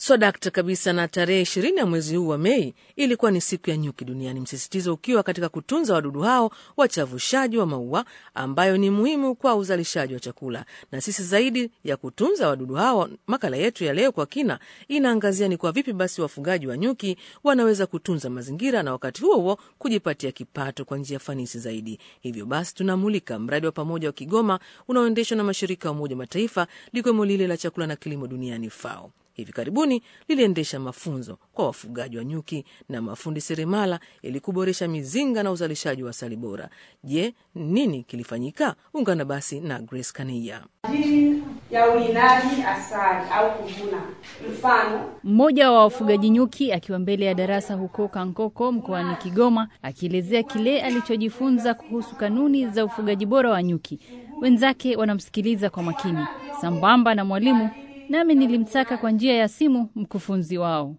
swadakta kabisa. Na tarehe ishirini ya mwezi huu wa Mei ilikuwa ni siku ya nyuki duniani, msisitizo ukiwa katika kutunza wadudu hao wachavushaji wa maua ambayo ni muhimu kwa uzalishaji wa chakula. Na sisi zaidi ya kutunza wadudu hao, makala yetu ya leo kwa kina inaangazia ni kwa vipi basi wafugaji wa nyuki wanaweza kutunza mazingira na wakati huo huo kujipatia kipato kwa njia fanisi zaidi. Hivyo basi tunamulika mradi wa pamoja wa Kigoma unaoendeshwa na mashirika ya Umoja Mataifa likiwemo lile la chakula na kilimo duniani FAO. Hivi karibuni liliendesha mafunzo kwa wafugaji wa nyuki na mafundi seremala ili kuboresha mizinga na uzalishaji wa asali bora. Je, nini kilifanyika? Ungana basi na Grace Kania. ajili ya ulindaji asali au kuvuna. Mfano, Mmoja wa wafugaji nyuki akiwa mbele ya darasa huko Kankoko mkoani Kigoma akielezea kile alichojifunza kuhusu kanuni za ufugaji bora wa nyuki. Wenzake wanamsikiliza kwa makini, sambamba na mwalimu, nami nilimtaka kwa njia ya simu mkufunzi wao.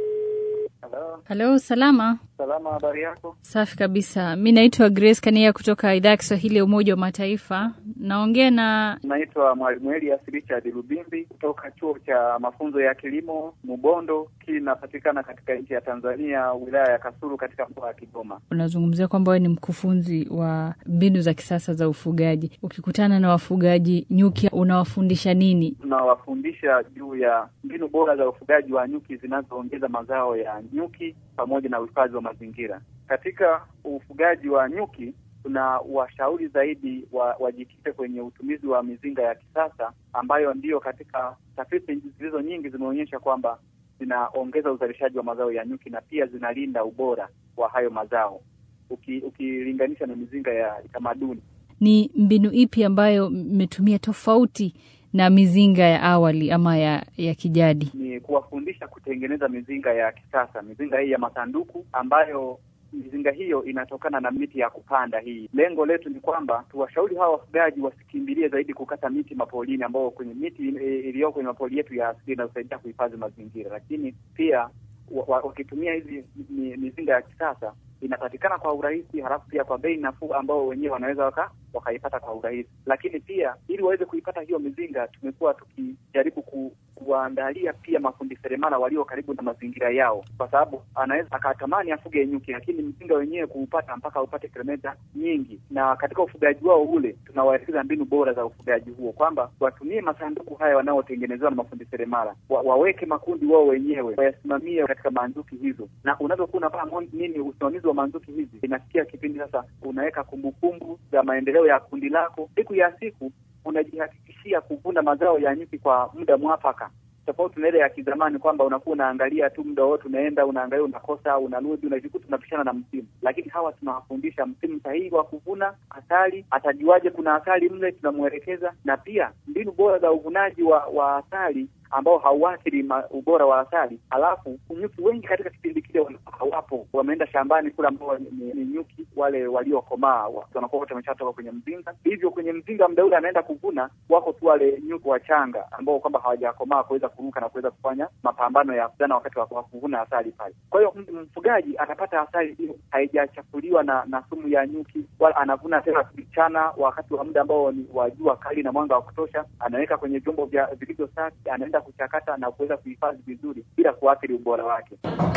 Halo, Halo, salama. salama, habari yako? Safi kabisa. Mi naitwa Grace Kania kutoka idhaa ya Kiswahili ya Umoja wa Mataifa. Naongea na Naitwa Mwalimu Elias Richard Lubimbi kutoka chuo cha mafunzo ya kilimo Mubondo, kinapatikana katika nchi ya Tanzania, wilaya ya Kasulu, katika mkoa wa Kigoma. unazungumzia kwamba wewe ni mkufunzi wa mbinu za kisasa za ufugaji. Ukikutana na wafugaji nyuki, unawafundisha nini? Tunawafundisha juu ya mbinu bora za ufugaji wa nyuki zinazoongeza mazao ya nyuki pamoja na uhifadhi wa mazingira. Katika ufugaji wa nyuki tuna washauri zaidi wa, wajikite kwenye utumizi wa mizinga ya kisasa ambayo ndiyo katika tafiti zilizo nyingi zimeonyesha kwamba zinaongeza uzalishaji wa mazao ya nyuki na pia zinalinda ubora wa hayo mazao uki, ukilinganisha na mizinga ya tamaduni. Ni mbinu ipi ambayo mmetumia tofauti na mizinga ya awali ama ya, ya kijadi? ni kuwafundisha kutengeneza mizinga ya kisasa, mizinga hii ya masanduku ambayo mizinga hiyo inatokana na miti ya kupanda. Hii lengo letu ni kwamba tuwashauri hawa wafugaji wasikimbilie zaidi kukata miti mapolini, ambao kwenye miti iliyoko kwenye mapoli yetu ya asili inayosaidia kuhifadhi mazingira, lakini pia wa- wa- wakitumia hizi mi- mizinga ya kisasa inapatikana kwa urahisi, halafu pia kwa bei nafuu ambao wenyewe wanaweza waka wakaipata kwa urahisi. Lakini pia ili waweze kuipata hiyo mizinga, tumekuwa tukijaribu ku, kuwaandalia pia mafundi seremala walio karibu na mazingira yao, kwa sababu anaweza akatamani afuge nyuki, lakini mzinga wenyewe kuupata mpaka upate kilomita nyingi. Na katika ufugaji wao ule tunawaelekeza mbinu bora za ufugaji huo, kwamba watumie masanduku haya wanaotengenezewa na mafundi seremala, wa, waweke makundi wao wenyewe, wayasimamie katika manduki hizo, na unavyokuwa unafanya mon- nini usimamizi wa manduki hizi, inafikia kipindi sasa unaweka kumbukumbu za maendeleo ya kundi lako, siku ya siku unajihakikishia kuvuna mazao ya nyuki kwa muda mwafaka tofauti na ile ya kizamani kwamba unakuwa unaangalia tu muda wote, unaenda unaangalia, unakosa, unarudi, unajikuta unapishana na msimu. Lakini hawa tunawafundisha msimu sahihi wa kuvuna asali, atajuaje kuna asali mle, tunamwelekeza na pia mbinu bora za uvunaji wa, wa asali ambao hauathiri ma- ubora wa asali. Halafu nyuki wengi katika kipindi kile wana- hawapo, wameenda shambani kule, ambao ni, ni, ni nyuki wale waliokomaa wa- wanakuwa wote wameshatoka kwenye mzinga. Hivyo kwenye mzinga muda ule anaenda kuvuna, wako tu wale nyuki wachanga ambao kwamba hawajakomaa kuweza kuruka na kuweza kufanya mapambano ya kuzana wakati wa wa kuvuna asali pale. Kwa hiyo m- mfugaji anapata asali hiyo haijachafuliwa na, na sumu ya nyuki, wala anavuna tena mchana wakati wa muda ambao ni wa jua kali na mwanga wa kutosha, anaweka kwenye vyombo vya vilivyo safi, anaenda kuchakata na kuweza kuhifadhi vizuri bila kuathiri ubora wake.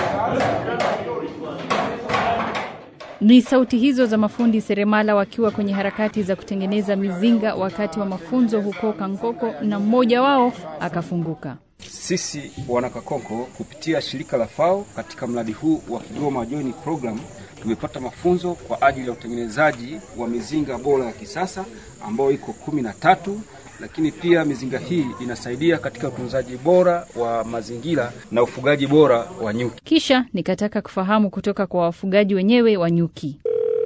Ni sauti hizo za mafundi seremala wakiwa kwenye harakati za kutengeneza mizinga wakati wa mafunzo huko Kankoko, na mmoja wao akafunguka. Sisi wanakakonko kupitia shirika la FAO katika mradi huu wa Kigoma Joint Program tumepata mafunzo kwa ajili ya utengenezaji wa mizinga bora ya kisasa ambayo iko kumi na tatu, lakini pia mizinga hii inasaidia katika utunzaji bora wa mazingira na ufugaji bora wa nyuki. Kisha nikataka kufahamu kutoka kwa wafugaji wenyewe wa nyuki.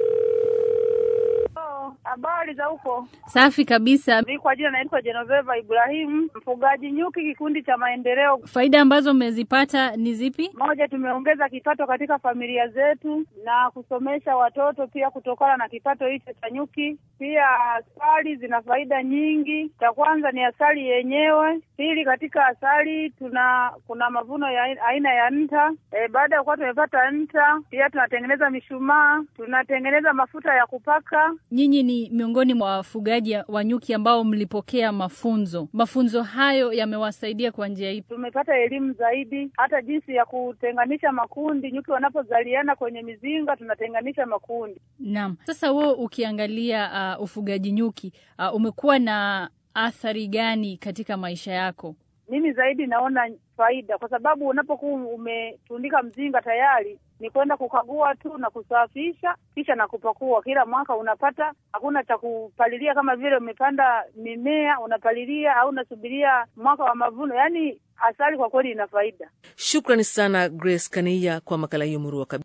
Habari za huko? Safi kabisa. Mi kwa jina naitwa Genoveva Ibrahim, mfugaji nyuki, kikundi cha maendeleo. Faida ambazo mmezipata ni zipi? Moja, tumeongeza kipato katika familia zetu na kusomesha watoto pia kutokana na kipato hicho cha nyuki. Pia asali zina faida nyingi. Cha kwanza ni asali yenyewe, Pili, katika asali tuna kuna mavuno ya ai- aina ya nta. E, baada ya kuwa tumepata nta, pia tunatengeneza mishumaa, tunatengeneza mafuta ya kupaka. Nyinyi ni miongoni mwa wafugaji wa nyuki ambao mlipokea mafunzo. Mafunzo hayo yamewasaidia kwa njia ipi? Tumepata elimu zaidi, hata jinsi ya kutenganisha makundi. Nyuki wanapozaliana kwenye mizinga, tunatenganisha makundi. Naam. Sasa wewe ukiangalia uh, ufugaji nyuki uh, umekuwa na athari gani katika maisha yako? Mimi zaidi naona faida, kwa sababu unapokuwa umetundika mzinga tayari ni kwenda kukagua tu na kusafisha kisha na kupakua. Kila mwaka unapata, hakuna cha kupalilia kama vile umepanda mimea unapalilia au unasubiria mwaka wa mavuno. Yaani asali kwa kweli ina faida. Shukrani sana Grace Kania kwa makala hiyo murua kabisa.